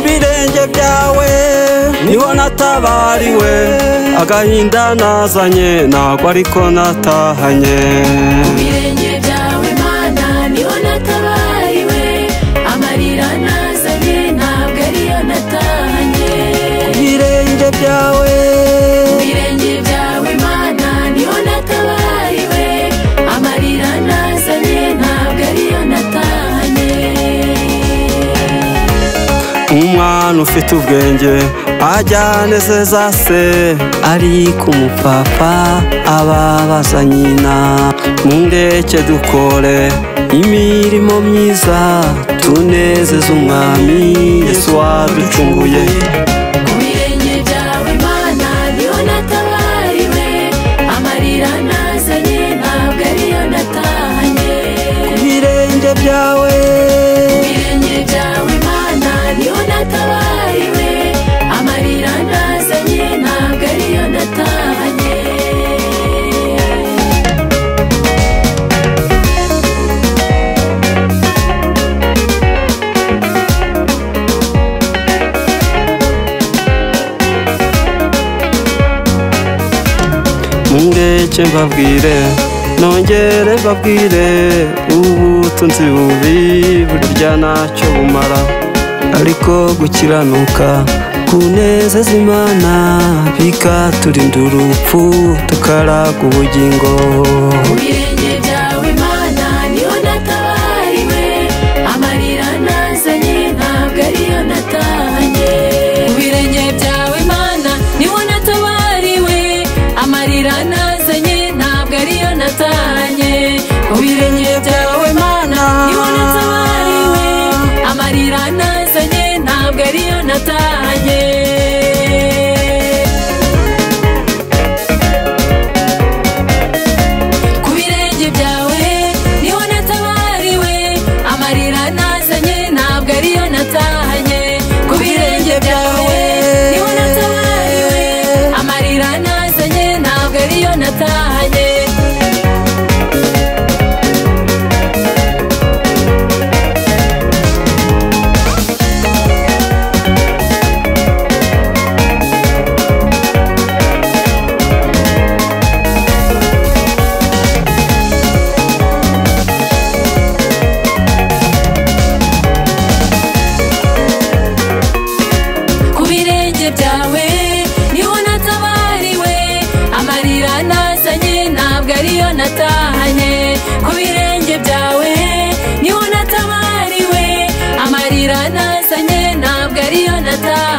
birenge byawe niho natabariwe agahinda nazanye ntabwo ariko natahanye mu birenge byawe mana niho natabariwe amarira nazanye ntabwo ariyo natahanye birenge byawe mu birenge byawe mana niho natabariwe amarira nazanye ntabwo ariyo natahanye umwana ufite ubwenge ajya anezeza se ari ku mupapa ababaza nyina mundeke dukore imirimo myiza tunezeze umwami yesu waducunguye mu birenge byawe mana niho natabariwe amarira nazanye ntabwo ariyo natahanye birenge byawe birenge byawe mana niho natabariwe amarira nazanye ntabwo ariyo natahanye mundeke mbabwire nongere mbabwire ubutunzi bubi burya ntacyo bumara ariko gukiranuka kunezeza imana bikaturinda urupfu tukaraga ubugingo mu birenge byawe mana niho natabariwe amarira nazanye ntabwo ariyo natahanye mu birenge byawe mana niho natabariwe amarira nazanye ntabwo ariyo natahanye mu birenge byawe mana niho natabariwe amarira nazanye ntabwo ariyo natahanye ku birenge byawe niho natabariwe amarira nazanye ntabwo ariyo natahanye ku birenge byawe niho natabariwe amarira nazanye ntabwo ariyo natahanye ku birenge byawe niho natabariwe amarira nazanye ntabwo ariyo natahanye ku birenge byawe niho natabariwe amarira nazanye ntabwo ariyo natahanye